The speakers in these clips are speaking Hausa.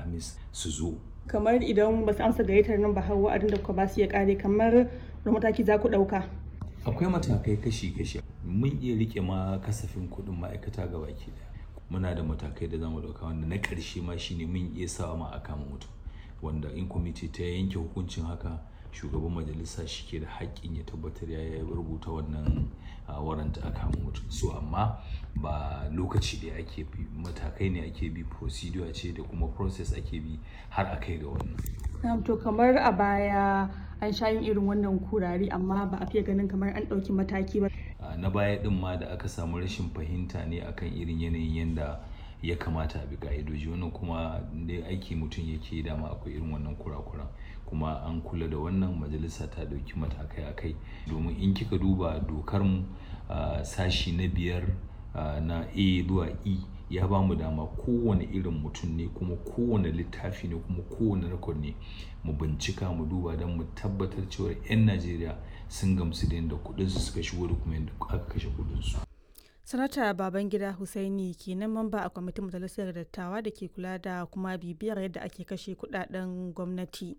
alhamis su zo kamar idan ba su amsa gayyatar nan ba har wa'adin da kuka ba su ya kare kamar da mataki za ku ɗauka akwai matakai kashi-kashi mun iya rike ma kasafin kuɗin ma'aikata ga baki daya muna da matakai da zamu ɗauka wanda na ƙarshe ma shine mun iya sawa ma a kama mutum wanda in kwamiti ta yanke hukuncin haka shugaban majalisa shi ke da haƙƙin ya tabbatar ya rubuta wannan waranta a kama mutum so amma ba lokaci da ake bi matakai ne ake bi procedure ce da kuma process ake bi har a kai ga wannan to kamar a baya an sha yin irin wannan kurari amma ba a fiye ganin kamar an ɗauki mataki ba na baya din ma da aka samu rashin fahimta ne akan irin yanayin yanda ya kamata a bi ka'idoji wannan kuma da aiki mutum yake dama akwai irin wannan kurakuran kuma an kula da wannan majalisa ta ɗauki matakai a kai domin in kika duba dokar mu sashi na biyar na a zuwa e ya ba mu dama kowane irin mutum ne kuma kowane littafi ne kuma kowane rekod ne mu bincika mu duba don mu tabbatar cewa 'yan najeriya sun gamsu da yadda kudinsu suka shigo da kuma yadda aka kashe kudinsu sanata babangida husaini kenan mamba a kwamitin majalisar dattawa da ke kula da kuma bibiyar yadda ake kashe kudaden gwamnati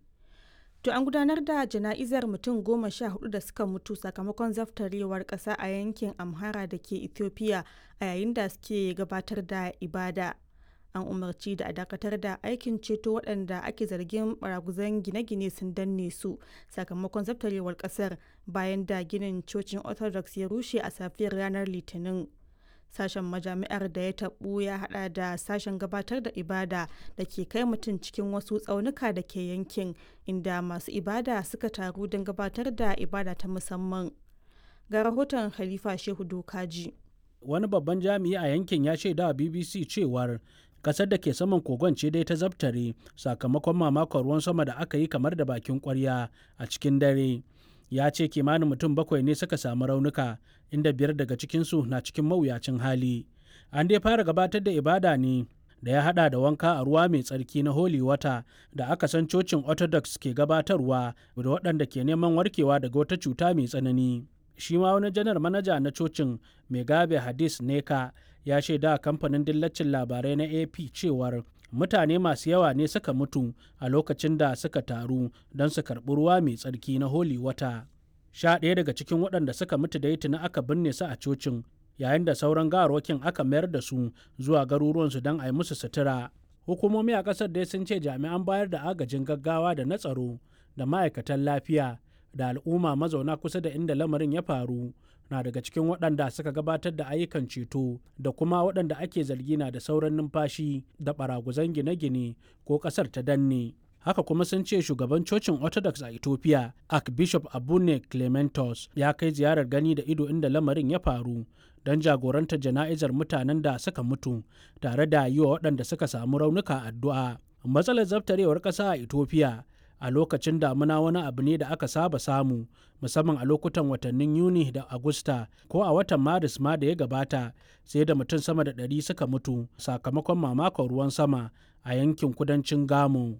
to an gudanar da jana'izar mutum goma sha hudu da suka mutu sakamakon zaftarewar kasa a yankin amhara da ke ethiopia a yayin da suke gabatar da ibada an umarci da a dakatar da aikin ceto waɗanda ake zargin baraguzan gine-gine sun danne su sakamakon zaftarewar ƙasar bayan da ginin cocin orthodox ya rushe a safiyar ranar litinin sashen majami'ar da ya taɓu ya hada da sashen gabatar da ibada da ke kai mutum cikin wasu tsaunuka da ke yankin inda masu ibada suka taru don gabatar da ibada ta musamman ga rahoton khalifa shehu dokaji wani babban jami'i a yankin ya shaida wa bbc cewar kasar da ke saman kogon ce dai ta zabtare sakamakon mamakon ruwan sama da aka yi kamar da bakin kwarya a cikin dare ya ce kimanin mutum bakwai ne suka samu raunuka inda biyar daga cikinsu na cikin mawuyacin hali an dai fara gabatar da ibada ne da ya hada da wanka a ruwa mai tsarki na holy water da aka san cocin orthodox ke gabatarwa da waɗanda ke neman warkewa daga wata cuta mai tsanani shi ma wani janar manaja na cocin megabe hadis neka ya shaida kamfanin dillacin labarai na ap cewar mutane masu yawa ne suka mutu a lokacin da suka taru don su karɓi ruwa mai tsarki na holy wata sha ɗaya daga cikin waɗanda suka mutu da tuni aka binne su a cocin yayin da sauran gawarwakin aka mayar da su zuwa garuruwansu don a yi musu sutura hukumomi a ƙasar dai sun ce jami'an bayar da agajin gaggawa da na tsaro da ma'aikatan lafiya da al'umma mazauna kusa da inda lamarin ya faru na daga cikin waɗanda suka gabatar da ayyukan ceto da kuma waɗanda ake zargi na da sauran numfashi da baraguzan gine-gine ko ƙasar ta danne haka kuma sun ce shugaban cocin orthodox a ethiopia archbishop abune clementos ya kai ziyarar gani da ido inda lamarin ya faru don jagorantar jana'izar mutanen da suka mutu tare da yi wa waɗanda suka samu raunuka addu'a matsalar zabtarewar ƙasa a ethiopia a lokacin damuna wani abu ne da aka saba samu musamman a lokutan watannin yuni da agusta ko a watan maris ma da ya gabata sai da mutum sama da ɗari suka mutu sakamakon mamakon ruwan sama a yankin kudancin gamo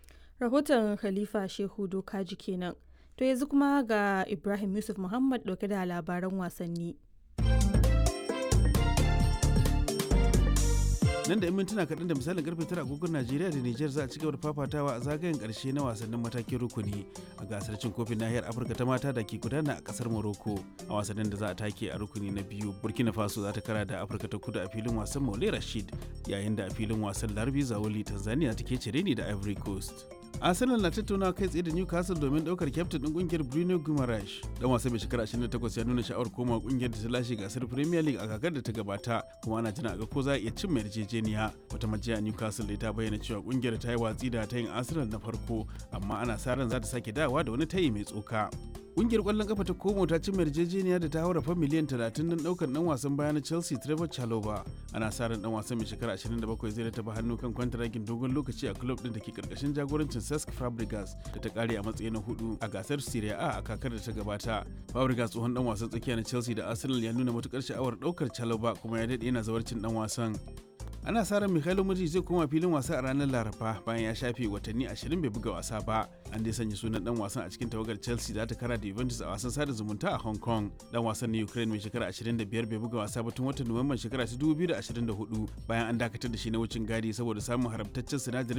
rahoton khalifa shehu dokaji kenan to yanzu kuma ga ibrahim yusuf muhammad dauke da labaran wasanni nan da 'yan mintuna kaɗan da misalin karfe tara agogon najeriya da niger za a ci gaba da fafatawa a zagayen ƙarshe na wasannin matakin rukuni a gasar cin kofin nahiyar afirka ta mata da ke gudana a ƙasar morocco a wasannin da za a take a rukuni na biyu burkina faso za ta kara da afirka ta kudu a filin wasan maule rashid yayin da a filin wasan larbi zawoli tanzania take cire ni da ivory coast arsenal na tattaunawa kai tsaye da newcastle domin daukar kyaftin din kungiyar bruno guimaraes dan wasa mai shekara 28 ya nuna sha'awar koma kungiyar da ta lashe gasar premier league a kakar da ta gabata kuma ana jira ga ko za a iya cin mai yarjejeniya wata majiya newcastle da ta bayyana cewa kungiyar ta yi watsi da tayin arsenal na farko amma ana sa ran za ta sake dawa da wani tayi mai tsoka Kungiyar kwallon kafa ta Como ta ci yarjejeniya da ta haura fa miliyan 30 don daukar dan wasan baya na Chelsea Trevor Chalobah. Ana sa ran dan wasan mai shekara 27 zai taba hannu kan kwantaragin dogon lokaci a club din da ke karkashin jagorancin Cesc Fabregas da ta kare a matsayi na hudu a gasar Serie A a kakar da ta gabata. Fabregas tsohon dan wasan tsakiya na Chelsea da Arsenal ya nuna matukar sha'awar daukar Chalobah kuma ya dade yana zawarcin dan wasan. ana sa ran Mikhailo Mudrik zai koma filin wasa a ranar Laraba bayan ya shafe watanni 20 bai buga wasa ba. An dai sanya sunan dan wasan a cikin tawagar Chelsea da ta kara da Juventus a wasan sada zumunta a Hong Kong. Dan wasan na Ukraine mai shekara 25 bai buga wasa ba tun watan Nuwamban shekara 2024 bayan an dakatar da shi na wucin gadi saboda samun haramtaccen sinadarin